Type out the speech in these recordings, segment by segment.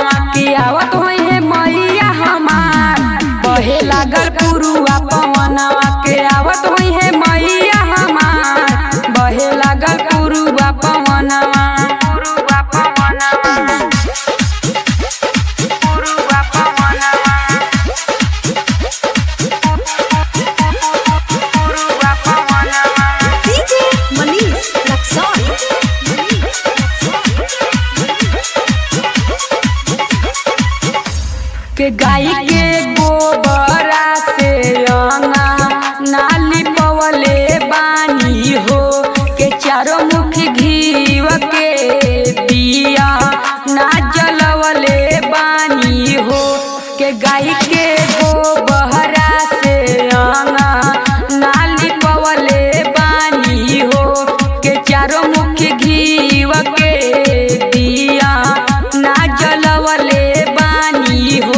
पवनवा की आवत होई है मैया हमार बहे लागल पुरुआ पवनवा के आवत होई है मैया हमार बहे लागल पुरुआ पवनवा पुरुआ पवनवा पुरुआ पवनवा पुरुआ पवनवा DJ Manish Luxon. के गाय के गोबरा से अंगा नाली पवले बानी हो के चारों मुख घीव के दिया ना जलवले बानी हो के गाय के गोबरा से अंगा नाली पवले बानी हो के चारों मुख घीव के दिया ना जलवले बानी हो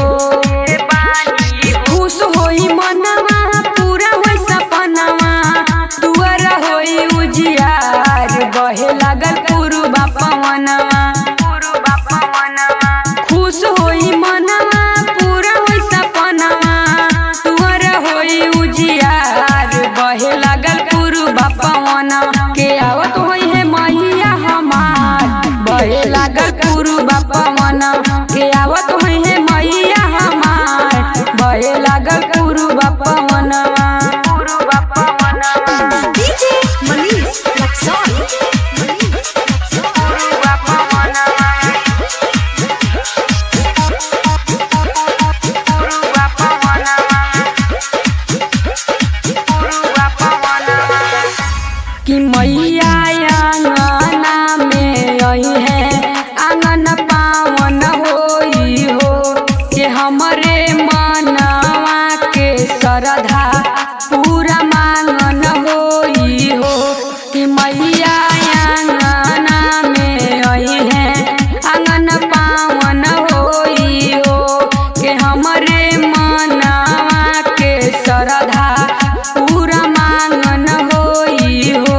खुश होई मनवा पूरा होई सपनवा तुअर होई उजियार बहे लागल पुरुबा पवनवा पुरुबा पवनवा खुश होई मनवा पूरा होई सपनवा तुअर होई उजियार बहे लागल पुरुबा पवनवा के आवत होई है मैया हमार बहे लागल पुरुबा पवनवा के आवत होई है मैया हमार बहे लागल पुरुबा पवनवा पुरुबा पवनवा DJ Manish Luxon. पुरुबा पवनवा पुरुबा पवनवा पुरुबा पवनवा कि मैया आंगना में आई है आंगन पावन होई हो के हमरे मनवा के श्रद्धा पूरा मांगन होई हो कि मैया आंगना में आई है आंगन पावन होई हो के हमरे मनवा के श्रद्धा पूरा मांगन होई हो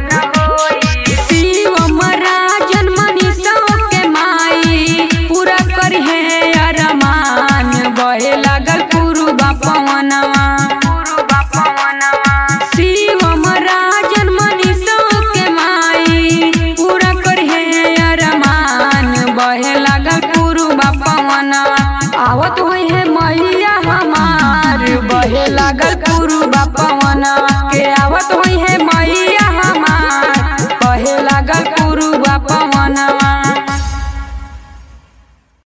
शिव महाराजन मनीषा के माई पूरा करी है अरमान बहे लागल पुरुबा पवनवा पुरुबा पवनवा शिव महाराजन मनीषा के माई पूरा करी है अरमान बहे लागल पुरुबा पवनवा आवत होई है मैया हमार बहे लागल पुरुबा पवनवा